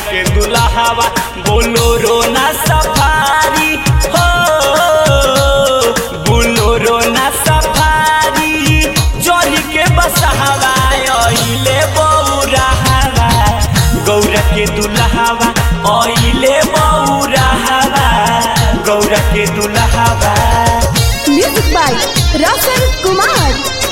के दुल्हावा बोलोरो ना सफारी हो बोलोरो ना सफारी चढ़ के बसहावा अइले बौराहावा गौरा के दुल्हावा अइले बौराहावा गौरा के दुल्हावा म्यूजिक बाय रोशन कुमार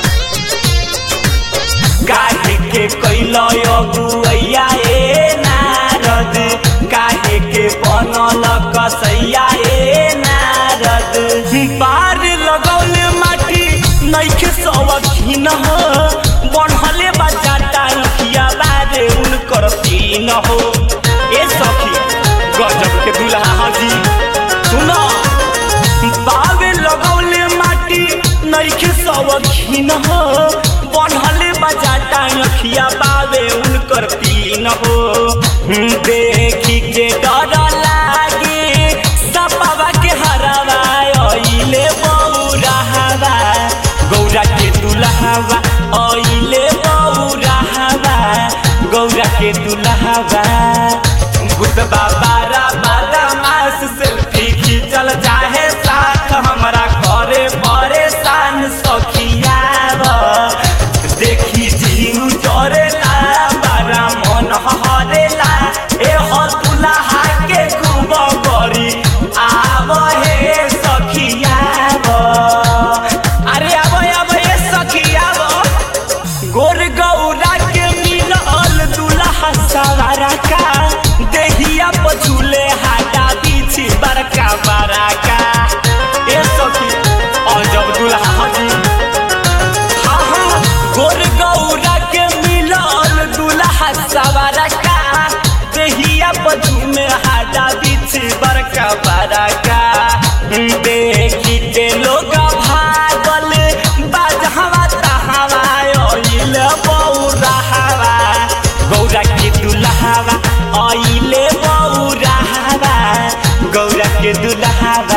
काहे के कैलो अगुआ ए नारद काहे के बनल कसैया ए नारद पार लगौले माटी नैखे सवखीन हो बढ़ले बजाटा रखिया बारे उनकर तीन हो ए सखी गजब के दुल्हा हाजी सुनो बावे लगौले माटी नैखे सवखीन हो बढ़ले बजाटा अखिया बावे उनकर तीन हो देखी के डर लागे सपावा के हरावा अइले बौराहावा गौरा के दुल्हावा अइले बौराहावा गौरा के दुल्हावा गुदबा बारा बारा मास सेल्फी खींचल चाहे साथ हमरा करे परेशान सखियावा देखी जीव जरेला बारा मन हरेला ए हतुला के खूब करी आब हे सखियाव अरे आब आब हे सखियाव गोर गौरा के मिलल दुल्हा सवारा का देहिया पछुले हाटा पीछे बड़का बड़का ए सखी अजब दुल्हा हजी हाँ हाँ गोर गौरा के मिलल दुल्हा सवारा का देहिया पछुले हाटा पीछे बड़का बड़का देखी के लोग भागल बाजहवा तहवा अइल बौराहवा गौरा के दुल्हावा अइले बौराहवा गौरा के दुल्हावा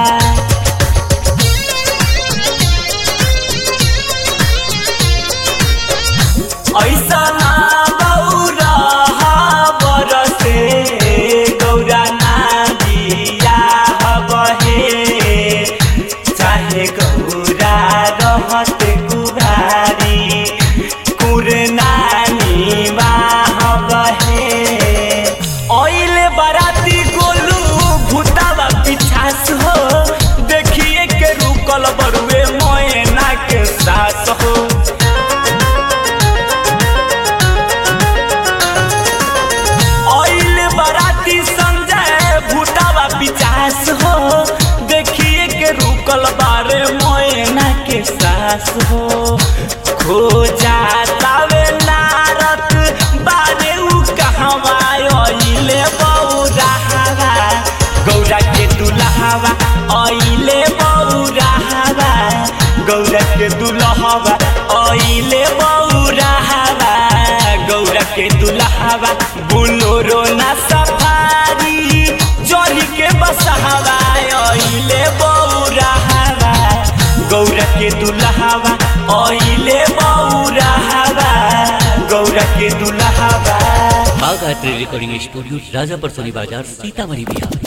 ऐसा ना बौरा बरसे गौरा ना दिया बहे चाहे गौरा रहत कुभारी कुरनानी बाह बहे ओइले बराती गोलू भूतावा पिछास हो देखिए के रुकल बरुए मोयना के सास हो ऑयल बराती संजय भूटावा पिचास हो देखिए के रुकल बारे मोयना के सास हो खो जातावे नारत बारे उ कहवा ऑइले बौराहवा गौरा के दुल्हावा ऑइले बौराहवा गौरा के दुल्हावा ऑइले बौराहवा गौरा के दुल्हावा बुलोरो ना सफारी चढ़ी के बसहावा अइले बौराहवा गौरा के दुल्हावा अइले बौराहवा गौरा के दुल्हावा Bagh art recording studio Rajapar Soni बाजार सीतामढ़ी बिहार